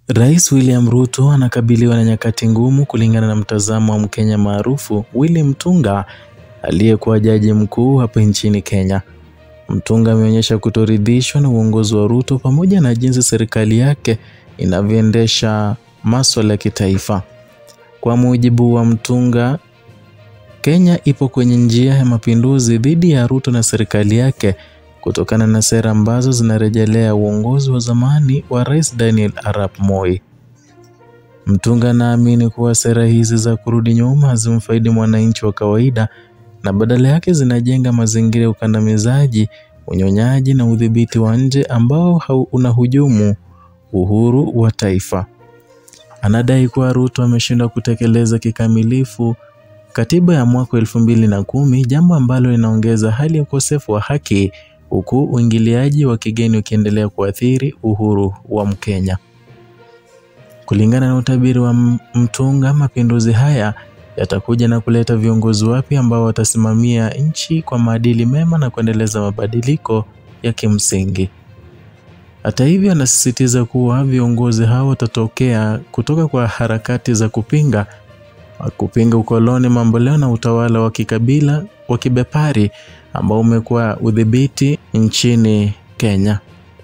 Rais William Ruto anakabiliwa na nyakati ngumu kulingana na mtazamo wa Mkenya maarufu Willy Mutunga aliyekuwa jaji mkuu hapa nchini Kenya. Mutunga ameonyesha kutoridhishwa na uongozi wa Ruto pamoja na jinsi serikali yake inavyoendesha maswala ya kitaifa. Kwa mujibu wa Mutunga, Kenya ipo kwenye njia ya mapinduzi dhidi ya Ruto na serikali yake kutokana na sera ambazo zinarejelea uongozi wa zamani wa Rais Daniel Arap Moi. Mutunga anaamini kuwa sera hizi za kurudi nyuma hazimfaidi mwananchi wa kawaida na badala yake zinajenga mazingira ya ukandamizaji, unyonyaji na udhibiti wa nje ambao unahujumu uhuru wa taifa. Anadai kuwa Ruto ameshindwa kutekeleza kikamilifu katiba ya mwaka elfu mbili na kumi, jambo ambalo linaongeza hali ya ukosefu wa haki huku uingiliaji wa kigeni ukiendelea kuathiri uhuru wa Mkenya. Kulingana na utabiri wa Mutunga, mapinduzi haya yatakuja na kuleta viongozi wapya ambao watasimamia nchi kwa maadili mema na kuendeleza mabadiliko ya kimsingi. Hata hivyo, anasisitiza kuwa viongozi hao watatokea kutoka kwa harakati za kupinga kupinga ukoloni mamboleo na utawala wa kikabila wa kibepari ambao umekuwa udhibiti nchini Kenya.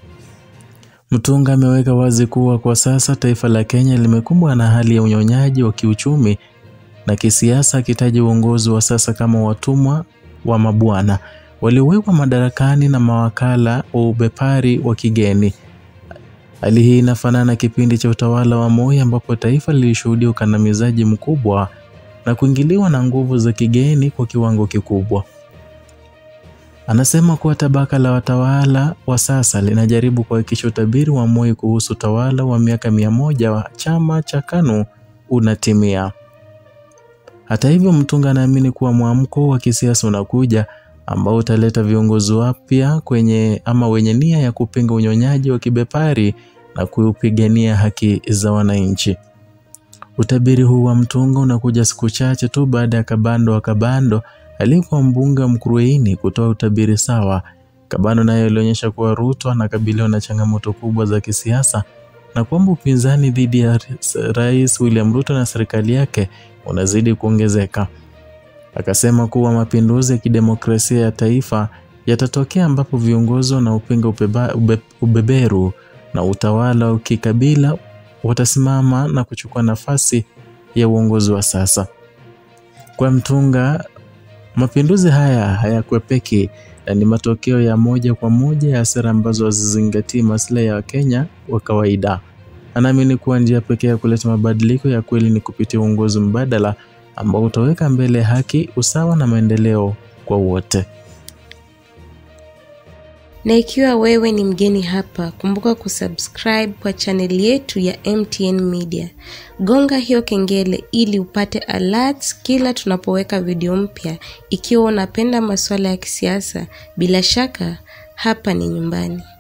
Mutunga ameweka wazi kuwa kwa sasa taifa la Kenya limekumbwa na hali ya unyonyaji wa kiuchumi na kisiasa, akitaja uongozi wa sasa kama watumwa wa mabwana waliowekwa madarakani na mawakala wa ubepari wa kigeni. Hali hii inafanana na kipindi cha utawala wa Moi ambapo taifa lilishuhudia ukandamizaji mkubwa na kuingiliwa na nguvu za kigeni kwa kiwango kikubwa. Anasema kuwa tabaka la watawala wa sasa linajaribu kuhakikisha utabiri wa Moi kuhusu utawala wa miaka mia moja wa chama cha KANU unatimia. Hata hivyo, Mutunga anaamini kuwa mwamko wa kisiasa unakuja ambao utaleta viongozi wapya kwenye ama wenye nia ya kupinga unyonyaji wa kibepari na kupigania haki za wananchi. Utabiri huu wa Mutunga unakuja siku chache tu baada ya Kabando wa Kabando aliyekuwa mbunge wa Mkurueini kutoa utabiri sawa. Kabando naye alionyesha kuwa Ruto anakabiliwa na changamoto kubwa za kisiasa na kwamba upinzani dhidi ya Rais William Ruto na serikali yake unazidi kuongezeka. Akasema kuwa mapinduzi ya kidemokrasia ya taifa yatatokea ambapo viongozi wanaopinga ube, ubeberu na utawala wa kikabila watasimama na kuchukua nafasi ya uongozi wa sasa. Kwa Mutunga, mapinduzi haya hayakwepeki na ni matokeo ya moja kwa moja ya sera ambazo hazizingatii maslahi ya Wakenya wa kawaida. Anaamini kuwa njia pekee ya kuleta mabadiliko ya kweli ni kupitia uongozi mbadala ambao utaweka mbele haki, usawa na maendeleo kwa wote. Na ikiwa wewe ni mgeni hapa, kumbuka kusubscribe kwa chaneli yetu ya MTN Media. Gonga hiyo kengele ili upate alerts kila tunapoweka video mpya. Ikiwa unapenda masuala ya kisiasa, bila shaka hapa ni nyumbani.